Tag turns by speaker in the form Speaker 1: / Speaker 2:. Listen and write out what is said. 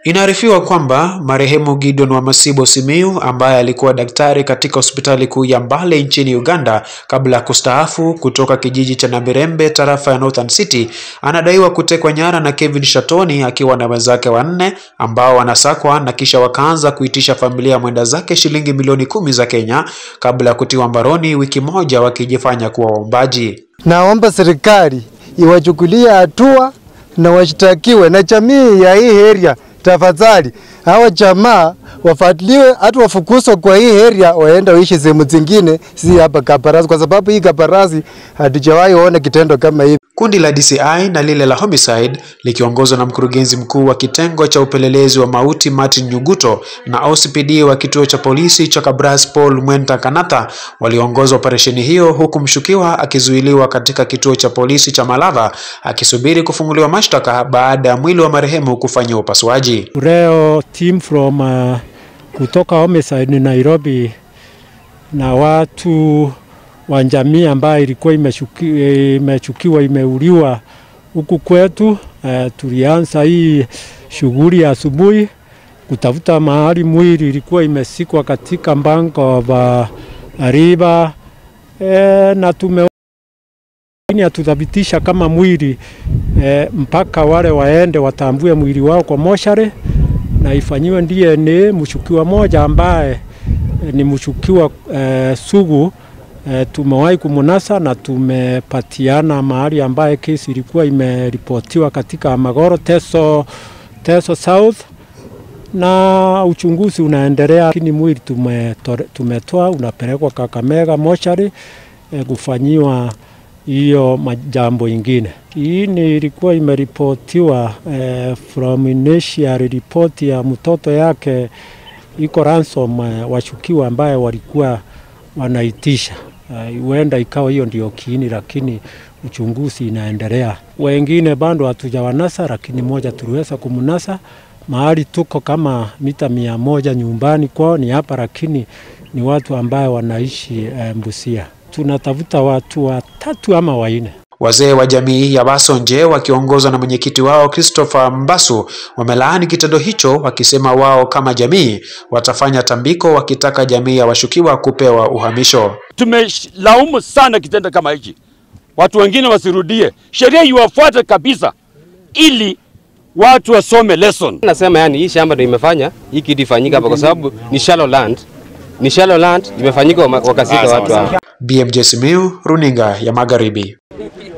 Speaker 1: Inaarifiwa kwamba marehemu Gideon Wamasibo Simiyu ambaye alikuwa daktari katika hospitali kuu ya Mbale nchini Uganda kabla ya kustaafu kutoka kijiji cha Namirembe tarafa ya Northern City anadaiwa kutekwa nyara na Kevin Shatoni akiwa na wenzake wanne ambao wanasakwa na kisha wakaanza kuitisha familia ya mwenda zake shilingi milioni kumi za Kenya kabla ya kutiwa mbaroni wiki moja wakijifanya kuwa waombaji.
Speaker 2: Naomba serikali iwachukulie hatua na washtakiwe na jamii ya hii area tafadhali hawa jamaa wafuatiliwe, hata wafukuzwe kwa hii area, waende waishi sehemu zingine, si hapa Kabarasi, kwa sababu hii Kabarasi hatujawahi ona kitendo kama hivi.
Speaker 1: Kundi la DCI na lile la homicide likiongozwa na mkurugenzi mkuu wa kitengo cha upelelezi wa mauti Martin Nyuguto na OCPD wa kituo cha polisi cha Kabras Paul Mwenta Kanata waliongoza operesheni hiyo, huku mshukiwa akizuiliwa katika kituo cha polisi cha Malava akisubiri kufunguliwa mashtaka baada ya mwili wa marehemu kufanyiwa upasuaji.
Speaker 3: Leo team from uh, kutoka homicide Nairobi na watu wa jamii ambayo ilikuwa imeshuki, imechukiwa imeuliwa huku kwetu. Uh, tulianza hii shughuli asubuhi kutafuta mahali mwili ilikuwa imesikwa katika mbango wa riba e, na tume hatuthabitisha kama mwili e, mpaka wale waende watambue mwili wao kwa moshari na ifanyiwe DNA. Mshukiwa moja ambaye e, ni mshukiwa e, sugu e, tumewahi kumunasa na tumepatiana mahali ambaye kesi ilikuwa imeripotiwa katika Magoro Teso, Teso South na uchunguzi unaendelea, lakini mwili tumetoa unapelekwa Kakamega mochari e, kufanyiwa hiyo majambo ingine. Hii ni ilikuwa imeripotiwa eh, from initial report ya mtoto yake iko ransom eh, washukiwa ambaye walikuwa wanaitisha huenda uh, ikawa hiyo ndio kiini, lakini uchunguzi inaendelea. Wengine bado hatujawanasa, lakini moja tuliweza kumnasa mahali tuko kama mita mia moja nyumbani kwao ni hapa, lakini ni watu ambaye wanaishi eh, Mbusia tunatafuta watu watatu ama wanne.
Speaker 1: Wazee wa jamii ya Basonje wakiongozwa na mwenyekiti wao Christopher Mbasu wamelaani kitendo hicho, wakisema wao kama jamii watafanya tambiko, wakitaka jamii ya washukiwa kupewa uhamisho.
Speaker 4: Tumelaumu sana kitendo kama hichi, watu wengine wasirudie, sheria iwafuate kabisa, ili watu wasome lesson.
Speaker 5: Nasema yani hii shamba ndio imefanya hii kitu ifanyika hapa, kwa sababu ni shallow land, ni shallow land imefanyika wakasika watu hapa.
Speaker 1: BMJ Simiyu, runinga ya Magharibi.